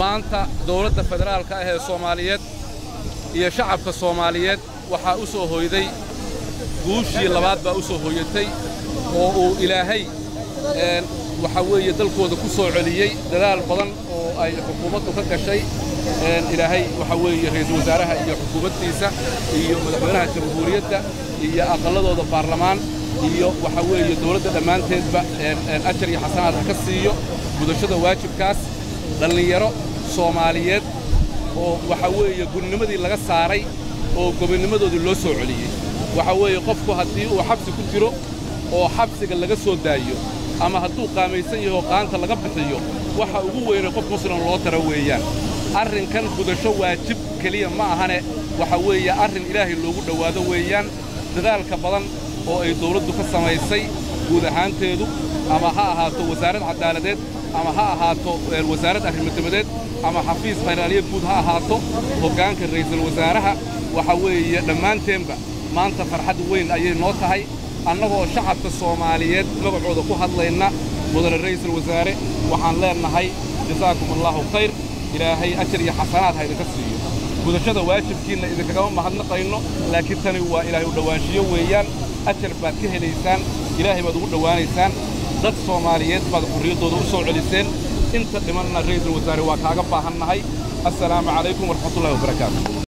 maanta dawladda federaalka ah ee soomaaliyeed iyo shacabka soomaaliyeed waxaa u soo hoyday guushii labaad baa u soo hoyatay oo uu ilaahay waxaa weeye dalkooda ku soo celiyey dadaal badan oo ay xukuumaddu ka gashay ilaahay waxaa weeye ra'iisul wasaaraha iyo xukuumaddiisa iyo madaxweynaha jamhuuriyadda iyo aqalladooda baarlamaan iyo waxaa weeye dawladda dhammaanteedba ajar iyo xasanaad ha ka siiyo gudashada waajibkaas dhallinyaro soomaaliyeed oo waxaa weeye gudnimadii laga saaray oo gobonnimadoodii loo soo celiyey waxaa weeye qofku haddii uu xabsi ku jiro oo xabsiga laga soo daayo ama hadduu qaamaysan yaho qaanta laga bixiyo waxa ugu weyne qof muslim loo tara weeyaan arrinkan gudasho waajib keliya ma ahane waxa weeye arrin ilaahay loogu dhowaado weeyaan dadaalka badan oo ay dawladdu ka samaysay guud ahaanteedu ama ha ahaato wasaarad caddaaladeed ama ha ahaato wasaarad arrimodabadeed ama xafiis khayraaliye guud ha ahaato hoggaanka ra'iisul wasaaraha waxa weeye dhammaanteenba maanta farxad weyn ayay noo tahay annagoo shacabka soomaaliyeed magacooda ku hadlayna mudane ra'iisul wasaare waxaan leennahay jasaakum allaahu khayr ilaahay ajar iyo xasanaad ha idinka siiyo gudashada waajibkiinna idinkagama mahadnaqayno laakiin tani waa ilaahay u dhowaanshiyo weeyaan ajar baad ka helaysaan ilaahay baad ugu dhowaanaysaan dad soomaaliyeed baad xurriyaddooda u soo celiseen inta dhimanna ra'iisul wasaare waa kaaga baahannahay assalaamu calaykum waraxmatullahi wabarakaatu